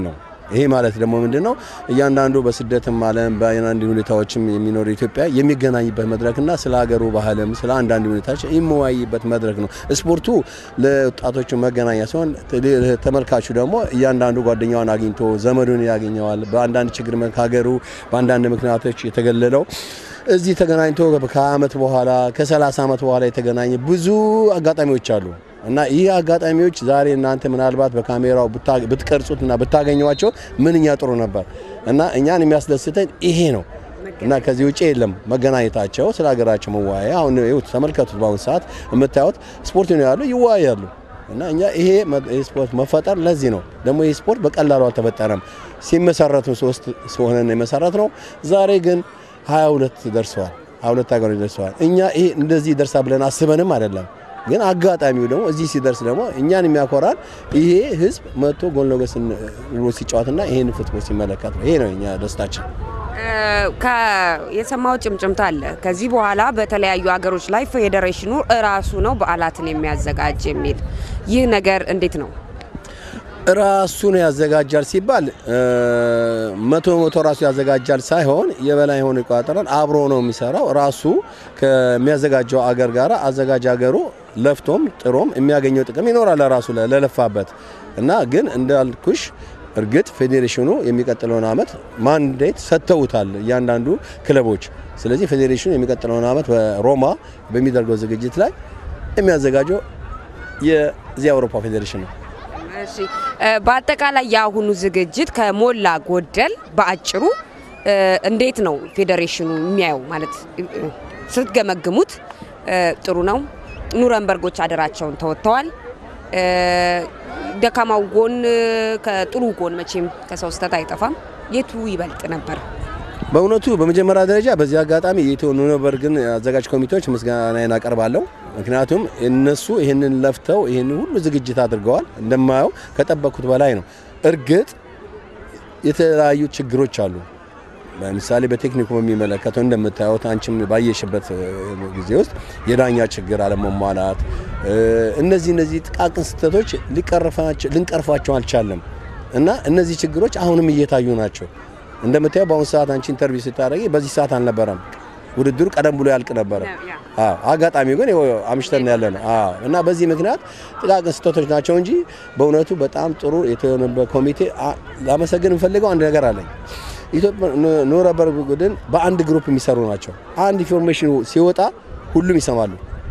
ይሄ ማለት ደግሞ ምንድን ነው? እያንዳንዱ በስደትም ዓለም በአንዳንድ ሁኔታዎችም የሚኖር ኢትዮጵያ የሚገናኝበት መድረክና ስለ ሀገሩ ባህልም ስለ አንዳንድ ሁኔታዎች የሚወያይበት መድረክ ነው። ስፖርቱ ለወጣቶቹ መገናኛ ሲሆን ተመልካቹ ደግሞ እያንዳንዱ ጓደኛዋን አግኝቶ ዘመዱን ያገኘዋል። በአንዳንድ ችግር ሀገሩ በአንዳንድ ምክንያቶች የተገለለው እዚህ ተገናኝቶ ከዓመት በኋላ ከ30 ዓመት በኋላ የተገናኘ ብዙ አጋጣሚዎች አሉ እና ይህ አጋጣሚዎች ዛሬ እናንተ ምናልባት በካሜራው ብትቀርጹትና ብታገኟቸው ምንኛ ጥሩ ነበር እና እኛን የሚያስደስተን ይሄ ነው እና ከዚህ ውጭ የለም መገናኘታቸው ስለ ሀገራቸው መወያያ። አሁን ይኸውት ተመልከቱት፣ በአሁኑ ሰዓት የምታዩት ስፖርት ነው ያሉ ይወያያሉ። እና እኛ ይሄ ስፖርት መፈጠር ለዚህ ነው ደግሞ ይህ ስፖርት በቀላሉ አልተፈጠረም። ሲመሰረቱ ሶስት ሆነን የመሰረት ነው። ዛሬ ግን 22 ደርሰዋል። 22 ሀገሮች ደርሰዋል። እኛ ይሄ እንደዚህ ይደርሳ ብለን አስበንም አይደለም ግን አጋጣሚው ደግሞ እዚህ ሲደርስ ደግሞ እኛን የሚያኮራን ይሄ ህዝብ መጥቶ ጎን ለጎን ብሎ ሲጫወትና ይሄን ፉትቦል ሲመለከት ነው። ይሄ ነው እኛ ደስታችን። የሰማው ጭምጭምታ አለ። ከዚህ በኋላ በተለያዩ ሀገሮች ላይ ፌዴሬሽኑ እራሱ ነው በዓላትን የሚያዘጋጅ የሚል ይህ ነገር እንዴት ነው? ራሱን ያዘጋጃል ሲባል መቶ መቶ ራሱ ያዘጋጃል ሳይሆን የበላይ የሆነ ይቆጣጠራል። አብሮ ነው የሚሰራው። ራሱ ከሚያዘጋጀው አገር ጋር አዘጋጅ አገሩ ለፍቶም ጥሮም የሚያገኘው ጥቅም ይኖራል ለራሱ ለለፋበት እና ግን እንዳልኩሽ እርግጥ ፌዴሬሽኑ የሚቀጥለውን አመት ማንዴት ሰጥተውታል እያንዳንዱ ክለቦች። ስለዚህ ፌዴሬሽኑ የሚቀጥለውን አመት በሮማ በሚደርገው ዝግጅት ላይ የሚያዘጋጀው የዚህ አውሮፓ ፌዴሬሽን ነው። እሺ በአጠቃላይ የአሁኑ ዝግጅት ከሞላ ጎደል በአጭሩ እንዴት ነው ፌዴሬሽኑ የሚያየው? ማለት ስትገመግሙት ጥሩ ነው። ኑረንበርጎች አደራቸውን ተወጥተዋል። ደካማው ጎን ከጥሩ ጎን መቼም ከሰው ስህተት አይጠፋም። የቱ ይበልጥ ነበር? በእውነቱ በመጀመሪያ ደረጃ በዚህ አጋጣሚ የኢትዮ ኑረንበርግን አዘጋጅ ኮሚቴዎች ምስጋናዬን አቀርባለሁ። ምክንያቱም እነሱ ይህንን ለፍተው ይህን ሁሉ ዝግጅት አድርገዋል። እንደማየው ከጠበቅኩት በላይ ነው። እርግጥ የተለያዩ ችግሮች አሉ። ለምሳሌ በቴክኒኩ በሚመለከተው እንደምታዩት አንቺም ባየሽበት ጊዜ ውስጥ የዳኛ ችግር አለመሟላት፣ እነዚህ እነዚህ ጥቃቅን ስህተቶች ልንቀርፋቸው አልቻለም እና እነዚህ ችግሮች አሁንም እየታዩ ናቸው። እንደምታየው በአሁኑ ሰዓት አንቺ ኢንተርቪው ስታደርጊ በዚህ ሰዓት አልነበረም። ውድድሩ ቀደም ብሎ ያልቅ ነበረ። አጋጣሚው ግን አምሽተን ያለ ነው እና በዚህ ምክንያት ጥቃቅን ስህተቶች ናቸው እንጂ በእውነቱ በጣም ጥሩ የተሆነበት ኮሚቴ ላመሰግን የምፈልገው አንድ ነገር አለኝ። ኢትዮጵያ ኑረንበርግ ቡድን በአንድ ግሩፕ የሚሰሩ ናቸው። አንድ ኢንፎርሜሽን ሲወጣ ሁሉም ይሰማሉ።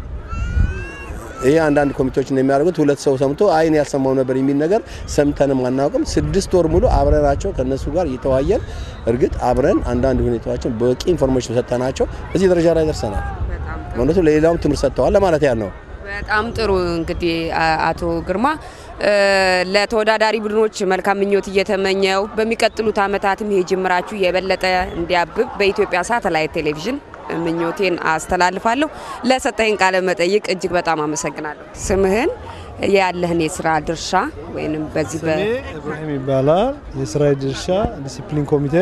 ይሄ አንዳንድ ኮሚቴዎች እንደሚያደርጉት ሁለት ሰው ሰምቶ አይን ያልሰማው ነበር የሚል ነገር ሰምተንም አናውቅም። ስድስት ወር ሙሉ አብረናቸው ከነሱ ጋር እየተዋየን እርግጥ አብረን አንዳንድ ሁኔታዎችን በቂ ኢንፎርሜሽን ሰጠናቸው እዚህ ደረጃ ላይ ደርሰናል። እውነቱ ለሌላውም ትምህርት ሰጥተዋል ለማለት ያህል ነው። በጣም ጥሩ እንግዲህ አቶ ግርማ ለተወዳዳሪ ቡድኖች መልካም ምኞት እየተመኘው በሚቀጥሉት ዓመታትም ይሄ ጅምራችሁ የበለጠ እንዲያብብ በኢትዮጵያ ሳተላይት ቴሌቪዥን ምኞቴን አስተላልፋለሁ። ለሰጠኝ ቃለ መጠይቅ እጅግ በጣም አመሰግናለሁ። ስምህን፣ ያለህን የስራ ድርሻ ወይም በዚህ ስሜ ኢብራሂም ይባላል። የስራ ድርሻ ዲሲፕሊን ኮሚቴ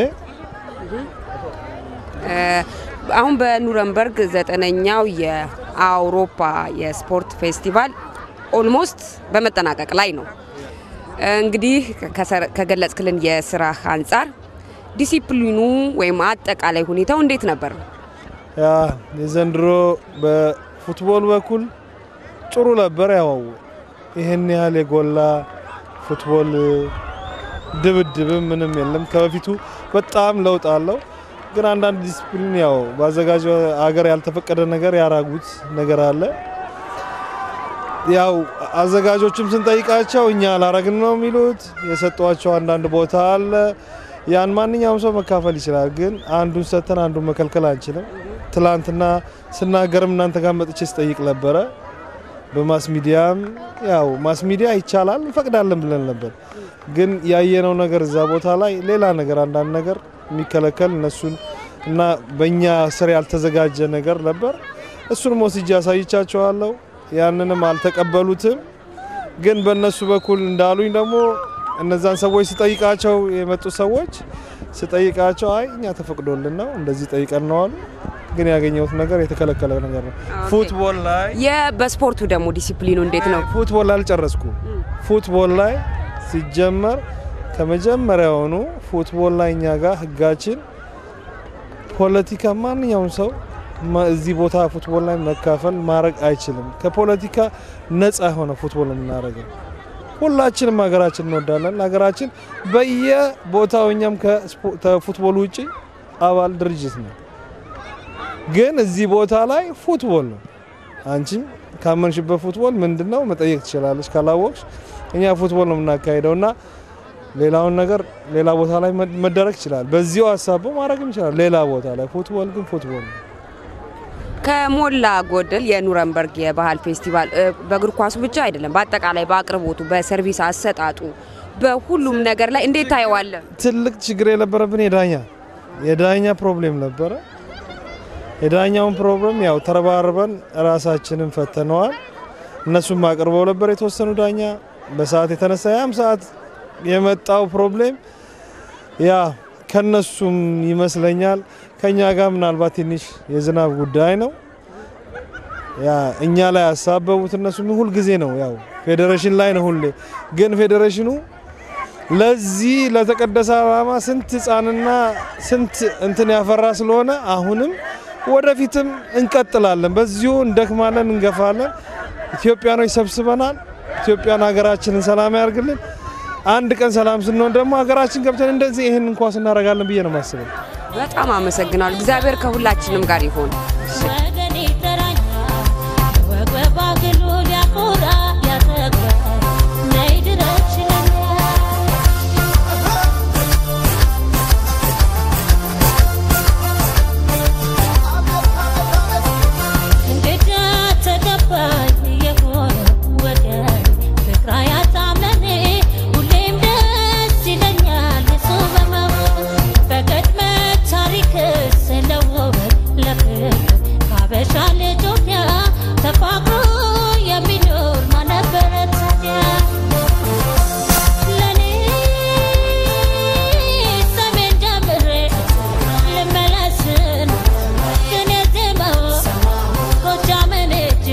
አሁን በኑረንበርግ ዘጠነኛው የአውሮፓ የስፖርት ፌስቲቫል ኦልሞስት በመጠናቀቅ ላይ ነው። እንግዲህ ከገለጽክልን የስራ አንጻር ዲሲፕሊኑ ወይም አጠቃላይ ሁኔታው እንዴት ነበር? ያ የዘንድሮ በፉትቦል በኩል ጥሩ ነበር። ያው ይህን ያህል የጎላ ፉትቦል ድብድብም ምንም የለም። ከበፊቱ በጣም ለውጥ አለው። ግን አንዳንድ ዲስፕሊን ያው በአዘጋጅ ሀገር ያልተፈቀደ ነገር ያራጉት ነገር አለ። ያው አዘጋጆችም ስንጠይቃቸው እኛ አላረግን ነው የሚሉት። የሰጧቸው አንዳንድ ቦታ አለ። ያን ማንኛውም ሰው መካፈል ይችላል። ግን አንዱን ሰተን አንዱን መከልከል አንችልም። ትላንትና ስናገርም እናንተ ጋር መጥቼ ስጠይቅ ነበረ። በማስ ሚዲያም ያው ማስ ሚዲያ ይቻላል እንፈቅዳለን ብለን ነበር። ግን ያየነው ነገር እዛ ቦታ ላይ ሌላ ነገር አንዳንድ ነገር የሚከለከል እነሱን እና በእኛ ስር ያልተዘጋጀ ነገር ነበር። እሱንም ወስጄ አሳይቻቸዋለሁ። ያንንም አልተቀበሉትም። ግን በእነሱ በኩል እንዳሉኝ ደግሞ እነዛን ሰዎች ስጠይቃቸው የመጡ ሰዎች ስጠይቃቸው አይ እኛ ተፈቅዶልን ነው እንደዚህ ጠይቀን ነው አሉ። ግን ያገኘሁት ነገር የተከለከለ ነገር ነው። ፉትቦል ላይ በስፖርቱ ደግሞ ዲሲፕሊኑ እንዴት ነው? ፉትቦል ላይ አልጨረስኩ። ፉትቦል ላይ ሲጀመር ከመጀመሪያውኑ ፉትቦል ላይ እኛ ጋር ህጋችን ፖለቲካ ማንኛውም ሰው ማ- እዚህ ቦታ ፉትቦል ላይ መካፈል ማድረግ አይችልም። ከፖለቲካ ነፃ የሆነ ፉትቦል ነው የምናደርገው። ሁላችንም ሀገራችን እንወዳለን። ሀገራችን በየቦታው እኛም ከስፖ- ከፉትቦል ውጭ አባል ድርጅት ነው። ግን እዚህ ቦታ ላይ ፉትቦል ነው። አንቺም ካመንሽበት ፉትቦል ምንድን ነው መጠየቅ ትችላለች። ካላወቅሽ እኛ ፉትቦል ነው የምናካሄደው እና ሌላውን ነገር ሌላ ቦታ ላይ መ- መደረግ ይችላል። በዚሁ ሀሳቡ ማድረግም ይችላል ሌላ ቦታ ላይ። ፉትቦል ግን ፉትቦል ነው። ከሞላ ጎደል የኑረንበርግ የባህል ፌስቲቫል እ፣ በእግር ኳሱ ብቻ አይደለም፣ በአጠቃላይ በአቅርቦቱ፣ በሰርቪስ አሰጣጡ፣ በሁሉም ነገር ላይ እንዴት ታየዋለ? ትልቅ ችግር የነበረብን የዳኛ የዳኛ ፕሮብሌም ነበረ። የዳኛውን ፕሮብሌም ያው ተረባርበን ራሳችንን ፈተነዋል። እነሱም አቅርበው ነበር የተወሰኑ ዳኛ በሰዓት የተነሳ ያም ሰዓት የመጣው ፕሮብሌም ያ ከነሱም ይመስለኛል ከኛ ጋር ምናልባት ትንሽ የዝናብ ጉዳይ ነው። ያ እኛ ላይ ያሳበቡት እነሱ ሁል ጊዜ ነው ያው ፌዴሬሽን ላይ ነው ሁሌ ግን ፌዴሬሽኑ ለዚህ ለተቀደሰ ዓላማ ስንት ህፃንና ስንት እንትን ያፈራ ስለሆነ አሁንም ወደፊትም እንቀጥላለን። በዚሁ እንደክማለን፣ እንገፋለን። ኢትዮጵያኖች ሰብስበናል። ኢትዮጵያን ሀገራችንን ሰላም ያርግልን። አንድ ቀን ሰላም ስንሆን ደግሞ ሀገራችን ገብተን እንደዚህ ይህን እንኳስ እናደርጋለን ብዬ ነው የማስበው። በጣም አመሰግናለሁ። እግዚአብሔር ከሁላችንም ጋር ይሆን። ወገን ይጠራኛል ወግ በባግሉ ሊያኮራ ያጠግባል ነይ ድረሽ ይለኛል እንግዳ ተቀባይ የሆነ ወገን ፍቅራ ያጣመኔ ሁሌም ደስ ይለኛል እሱ በመሆን በቅድመ ታሪክ ስለውበት ለፍቅር ካበሻ ልጆያ ተፋቅሮ የሚኖር ማነበረ ታዲያ ለኔ ሰሜን ጀምሬ ልመለስን ግን የዜማው ጎጃምን እጅ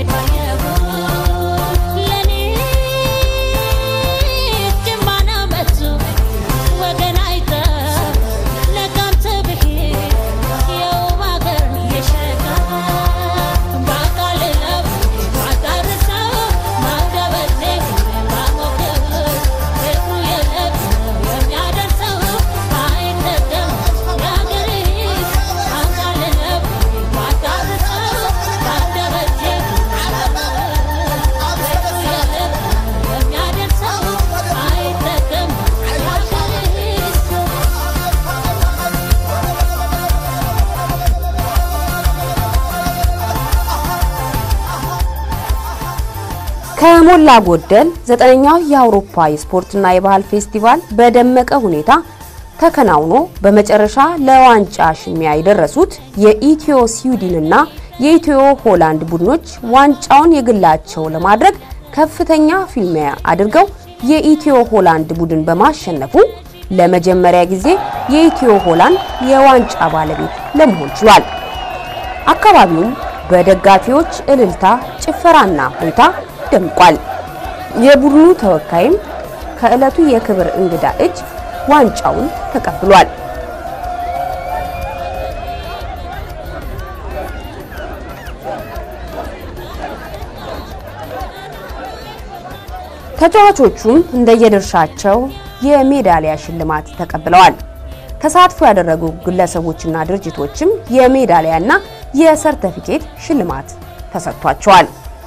ለኔ ጅማ ነው መቱ ወገን አይተ ለጋምት ብሄድ የውብ አገር የሸጋ ባቃልለው ባዳርሰው ማደበሌ ባሞክር ፍቅሩ የለም የሚያደርሰው አይጠቀም የአገሬ ባቃልለው ባዳርሰው ማደበሌ ፍቅሩ የለም የሚያደርሰው አይጠቀም የአገሬ ሰው ከሞላ ጎደል ዘጠነኛው የአውሮፓ የስፖርትና የባህል ፌስቲቫል በደመቀ ሁኔታ ተከናውኖ በመጨረሻ ለዋንጫ ሽሚያ የደረሱት የኢትዮ ስዊድንና የኢትዮ ሆላንድ ቡድኖች ዋንጫውን የግላቸው ለማድረግ ከፍተኛ ፊልሚያ አድርገው የኢትዮ ሆላንድ ቡድን በማሸነፉ ለመጀመሪያ ጊዜ የኢትዮ ሆላንድ የዋንጫ ባለቤት ለመሆን ችሏል። አካባቢውም በደጋፊዎች እልልታ፣ ጭፈራና ሁኔታ ደምቋል። የቡድኑ ተወካይም ከዕለቱ የክብር እንግዳ እጅ ዋንጫውን ተቀብሏል። ተጫዋቾቹም እንደየድርሻቸው የሜዳሊያ ሽልማት ተቀብለዋል። ተሳትፎ ያደረጉ ግለሰቦችና ድርጅቶችም የሜዳሊያና የሰርተፊኬት ሽልማት ተሰጥቷቸዋል።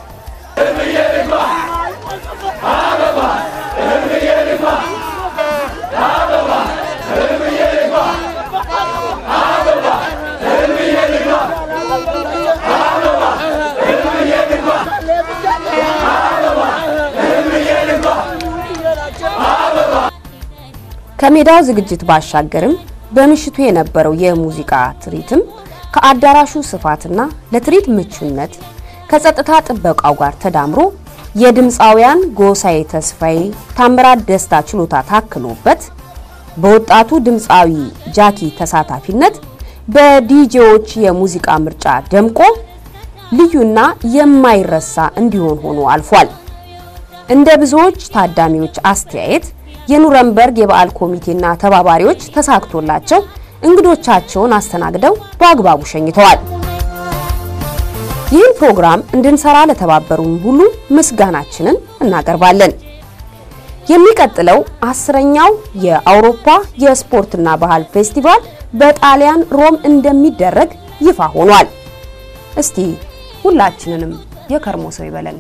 ከሜዳው ዝግጅት ባሻገርም በምሽቱ የነበረው የሙዚቃ ትርኢትም ከአዳራሹ ስፋትና ለትርኢት ምቹነት ከጸጥታ ጥበቃው ጋር ተዳምሮ የድምፃውያን ጎሳዬ ተስፋዬ፣ ታምራት ደስታ ችሎታ ታክሎበት በወጣቱ ድምፃዊ ጃኪ ተሳታፊነት በዲጄዎች የሙዚቃ ምርጫ ደምቆ ልዩና የማይረሳ እንዲሆን ሆኖ አልፏል። እንደ ብዙዎች ታዳሚዎች አስተያየት የኑረምበርግ የበዓል ኮሚቴና ተባባሪዎች ተሳክቶላቸው እንግዶቻቸውን አስተናግደው በአግባቡ ሸኝተዋል። ይህን ፕሮግራም እንድንሰራ ለተባበሩን ሁሉ ምስጋናችንን እናቀርባለን። የሚቀጥለው አስረኛው የአውሮፓ የስፖርትና ባህል ፌስቲቫል በጣሊያን ሮም እንደሚደረግ ይፋ ሆኗል። እስቲ ሁላችንንም የከርሞ ሰው ይበለን።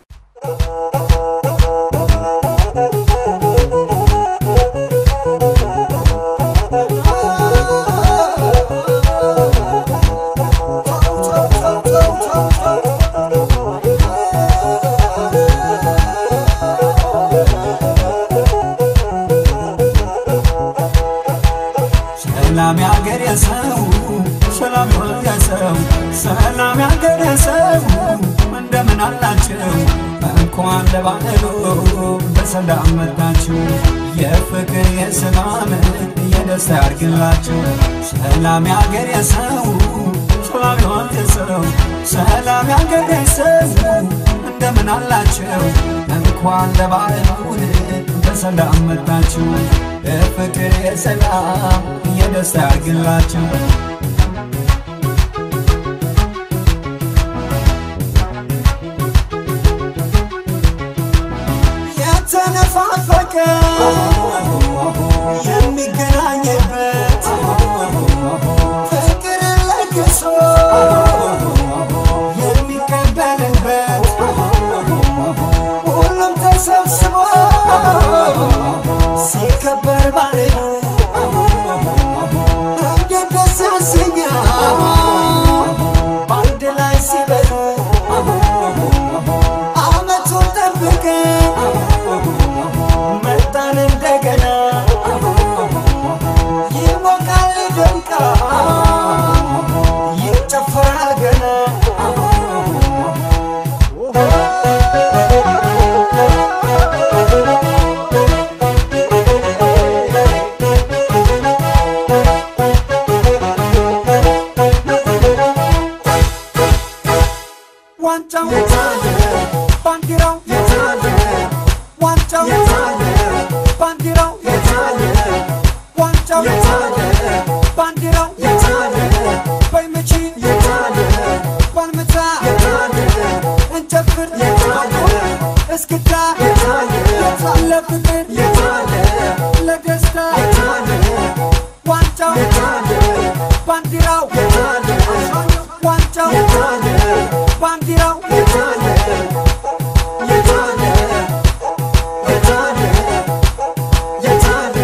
ሰላም ያገር የሰው ሰላም የሰው ሰላም ያገር የሰው እንደምን አላችሁ? እንኳን ለባህሉ በሰላም መጣችሁ። የፍቅር የሰላም የደስታ ያርግላችሁ። ሰላም ያገር የሰው ሰላም የሰው ሰላም ያገር የሰው እንደምን አላችሁ? እንኳን ለባህሉ በሰላም መጣችሁ። የፍቅር የሰላም የደስታ ያርግላችሁ። የተነፋፈቀ የሚገናኝበት ፍቅር ለግሶ የሚቀበልበት ሁሉም ተሰብስቦ ሲከበር ባለ እንዴት ደስ ያሰኛል በአንድ ላይ ሲበሉ አመቱን ጠብቀን መጣን እንደገና ይሞቃል ይደምቃል ይጨፈራል ገና ዋንጫው የታለ ባንዲራው የታለ ዋንጫው የታለ ባንዲራው የታለ ዋንጫው የታለ ባንዲራው የታለ በይመቺ የታለ ባልመታ የታለ እንጨፍር የታለ እስክታ የታለ ለፍቅር የታለ ለደስታ የታለ ዋንጫው የታለ ባንዲራው የታለ ዋንጫው የታለ ባንዲራው የታለ የታለ የታለ የታለ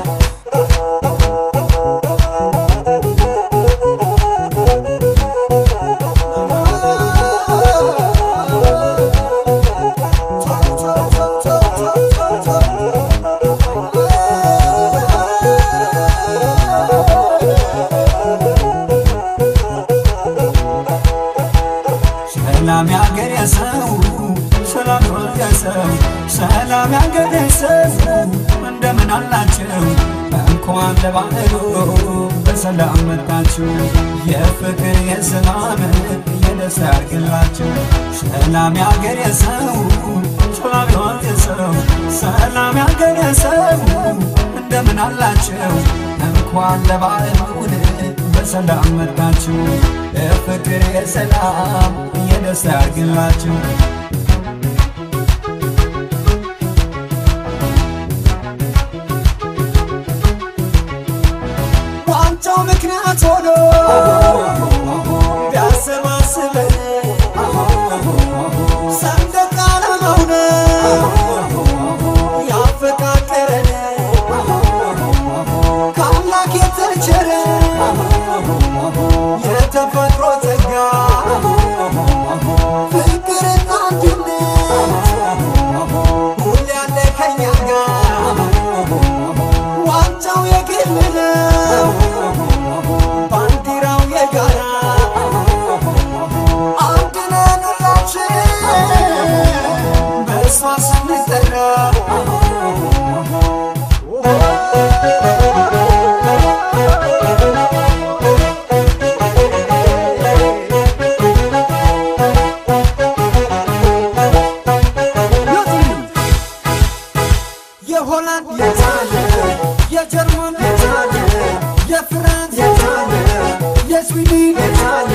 ሰላም ያገር የሰው ሰላም የሰው ሰላም ያገር የሰው እንደምን አላችሁ? እንኳን ለባህሉ በሰላም መጣችሁ። የፍቅር የሰላም የደስታ ያርግላችሁ። ሰላም ያገር የሰው ሰላም የሰው ሰላም ያገር የሰው እንደምን አላችሁ? እንኳን ለባህሉ በሰላም መጣችሁ። የፍቅር የሰላም የደስታ ያርግላችሁ። ዋንጫው ምክንያት ሆኖ ቢያሰባስበን ሰንደቅ ዓላማው ነው ያፈቃቀረን ከአምላክ የተቸረ የተፈጥሮ ጸጋ ፍቅርና አንድነት ሁሌ ያለ ከኛ ጋር ዋንጫው የግል ነው ባንዲራው የጋራ አንድ ነን ሁላችን በእሷ ስንጠራ የቻለ